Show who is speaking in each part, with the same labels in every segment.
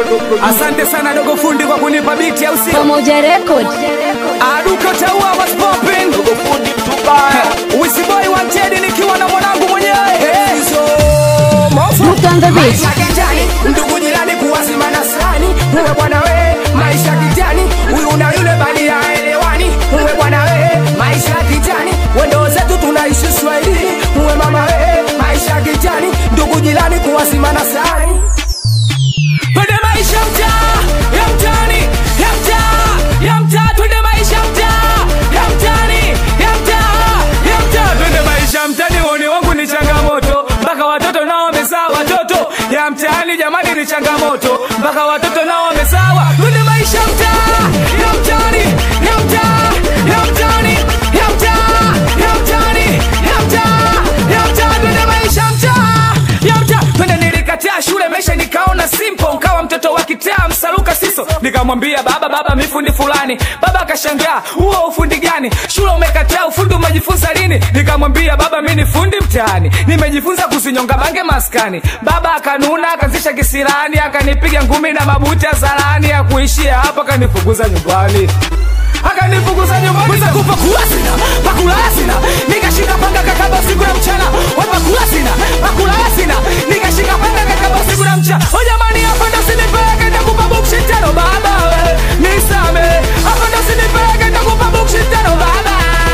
Speaker 1: Asante sana dogo fundi kwa kunipa biti au sio?
Speaker 2: Pamoja Record.
Speaker 1: Aduka taua was popping.
Speaker 3: Dogo fundi mtubaya
Speaker 1: Wisi boy wanted nikiwa na mwanangu mwenyewe. Hey. So, mofa.
Speaker 2: Look on the beat.
Speaker 1: Maisha kijani, ndugu jirani kuwazima na sani. Uwe bwana we, maisha kijani, huyu na yule bali haelewani. Uwe bwana we, maisha kijani, wendo zetu tunaishi Swahili. Uwe mama we, maisha kijani, ndugu jirani kuwazima na sani. Twende maisha mtaa, ya mtaani, ya mtaa, ya mtaa, twende maisha mtaa, ya mtaani, ya mtaa, ya mtaa, twende maisha mtaani. Uone wangu ni changamoto, mpaka watoto nao wamezaa watoto. Ya mtaani jamani ni changamoto, mpaka watoto nao wamezawa. Twende maisha mtaa, ya mtaani, ya mtaa, ya mtaani, ya mtaa, ya mtaani, ya mtaa, ya mtaa, twende maisha mtaa, ya mtaa, twende nilikataa shule maisha nikaona simple nkawa mtoto wa kitaa msaluka siso nikamwambia baba baba mifundi fulani baba akashangaa huo ufundi gani shule umekataa ufundi umejifunza lini nikamwambia baba mi ni fundi mtaani nimejifunza kuzinyonga bange maskani baba akanuna akazisha kisirani akanipiga ngumi na mabuti ya zalani ya kuishia hapo akanifukuza nyumbani akanifukuza nyumbani Weza kupa kula sina pakula sina nikashika panga kakaba usiku na mchana wapa kula sina pakula sina nikashika panga kakaba usiku na mchana o jamani hapa ndo sinipeleke nitakupa bukshi tano baba we nisame hapa ndo sinipeleke nitakupa bukshi tano baba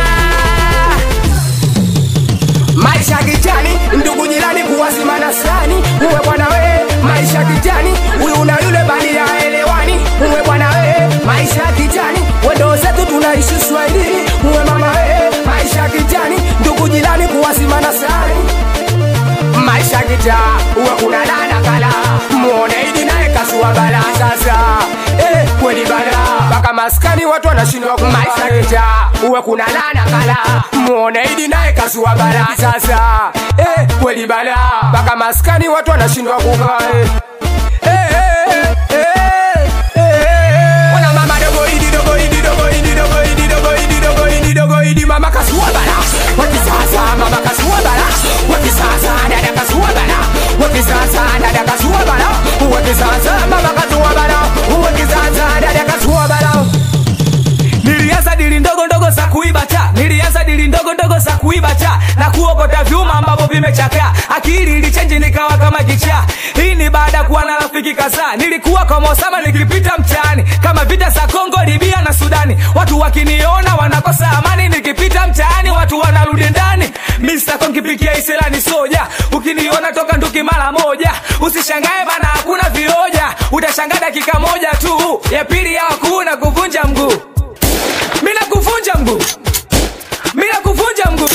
Speaker 1: maisha kijani ndugu jirani kuwazima na sani uwe bwana we maisha kijani huyu na yule bali haelewani uwe bwana we maisha kijani wendo zetu tunaishi swahili uwe mama we maisha kijani ndugu jirani kuwazima na sani maisha kita uwe kuna dada kala muone idi naye kasua bala sasa eh, kweli bala mpaka maskani watu wanashindwa ku- maisha kita uwe kuna dada kala muone idi naye kasua bala sasa eh, kweli bala mpaka maskani watu wanashindwa kukaa eh. Eh, eh, eh, eh, eh. Wana mama dogo idi dogo idi dogo idi dogo idi dogo idi dogo idi dogo idi mama kasua bala wakisasa mama kasua bala wakisasa dada kasua bala wakisasa dada kasua bala wakisasa mama kasua bala wakisasa dada kasua bala nilianza dili ndogo ndogo za kuiba cha nilianza dili ndogo ndogo za kuiba cha na kuokota vyuma ambavyo vimechakaa akili ilichenji nikawa kama kichaa hii ni baada ya kuwa na rafiki kadhaa nilikuwa kwa mosama nikipita mtaani kama vita za kongo libia na sudani watu wakiniona wanakosa amani nikipita mtaani watu wanarudi ndani mistako nkipikia iselani soja ukiniona toka nduki mara moja usishangae bana hakuna vioja utashangaa dakika moja tu ya pili ya hakuna kuvunja mguu mina kuvunja mguu mina kuvunja mguu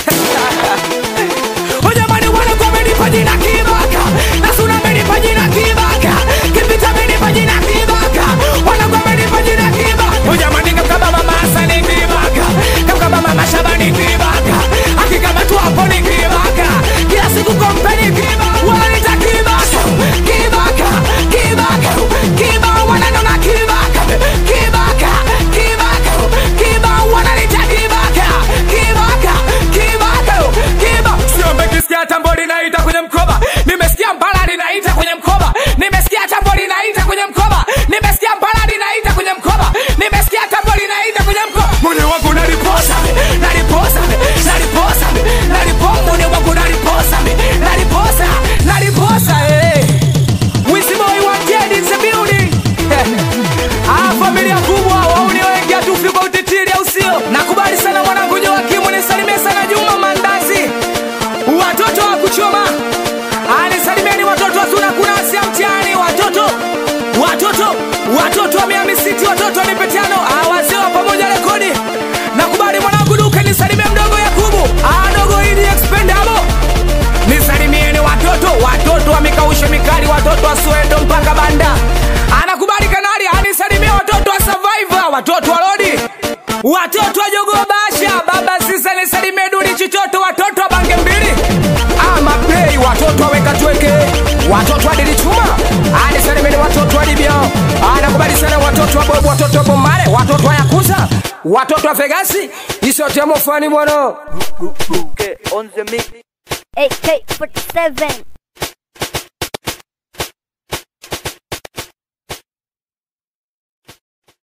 Speaker 1: ujamani wanakuwa amenipa jina kibaka nasuna amenipa jina kibaka kipita amenipa jina kibaka wanakuwa amenipa jina kibaka ujamani kamkaba mama hasani kibaka kamkaba mama shabani kibaka akikamatwa hapo ni kibaka kila siku kompeni kibaka wananita kibaka kibaka kibaka kiba wananona kibaka kibaka kibaka kiba wananita kibaka kibaka kibaka kiba siombe kisikia tambo linaita kwenye mkoba nimesikia mbala linaita kwenye mkoba nimesikia tambo linaita kwenye mkoba nimesikia mbala linaita kwenye mkoba nimesikia tambo linaita kwenye mkoba mwenye wangu naliposa naliposa naliposa naliposa mwenye wangu naliposa naliposa naliposa eh Wisi boy wanted in the building. Ah, familia kubwa wauni wengi hatufi kwa utitiri au sio? Nakubali sana mwanangu Joakimu, nisalimie sana Juma Mandazi, watoto wa kuchoma. Ah, nisalimieni watoto wa Suna Kunasi ya mtihani, watoto watoto watoto wa Miami City, watoto wa Nipetiano, ah, wazee wa pamoja rekodi. Nakubali mwanangu Duke, nisalimie mdogo Yakubu, ah, dogo Idi Expendable nisalimieni watoto watoto wa mikausho mikali watoto wa swendo mpaka banda anakubali kanali anisalimie watoto wa survivor watoto wa lodi watoto wa jogo basha baba sisa nisalimie duli chichoto watoto wa bange mbili amapei watoto waweka tweke watoto wa dili chuma anisalimieni watoto wa libya anakubali sana watoto wa bobu watoto wa bomare watoto wa yakuza watoto wa fegasi isotemo fani bwana
Speaker 3: Duke on the mix
Speaker 2: AK47.